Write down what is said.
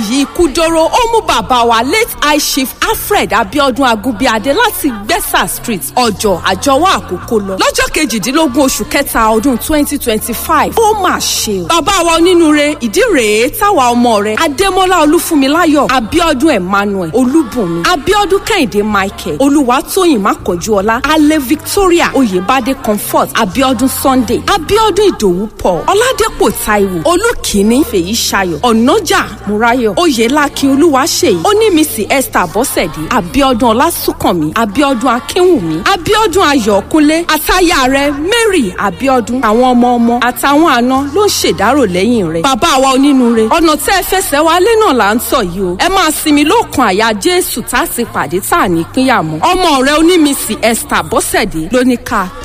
èyí ikú dóró ó mú bàbá wa late high chief alfred abiodun agunbíadé láti gbẹ́sà street ọjọ́ àjọwọ́ àkókò lọ lọ́jọ́ kejìdínlógún oṣù kẹta ọdún twenty twenty five ó mà ṣe o bàbá wa onínúure ìdí rèé táwa ọmọ rẹ̀ adémọ́lá olúfúnmiláyọ̀ abiodun emmanuel olúbùnmi abiodun kẹ́hìndé michael olúwatóyìn mákànjúọlá alẹ́ victoria oyèbádé comfort abiodun sunday abiodun ìdòwú paul ọládépò taiwo olùkíní fèyí ṣayọ̀ ọ̀nàjà múráyọ̀ oyèlákin olúwaṣèyí onímísì esther bọ́sẹ̀dé abiodun ọlásùnkànmí abiodun akínwùmí abiodun ayọ̀kúnlé àtayà rẹ̀ mary abiodun àwọn ọmọ ọmọ àtàwọn àna ló ń ṣèdárò lẹ́yìn rẹ̀ bàbá wa onínúure ọ̀nà tẹ́ ẹ fẹsẹ̀ wálé náà là ń tọ̀ yìí o ẹ máa sinmi lóòkan àyà jésù tá a sì pàdé tá a ní pínyà mọ́ ọmọ rẹ̀ onímísì esther bọ́sẹ̀dé ló ní ká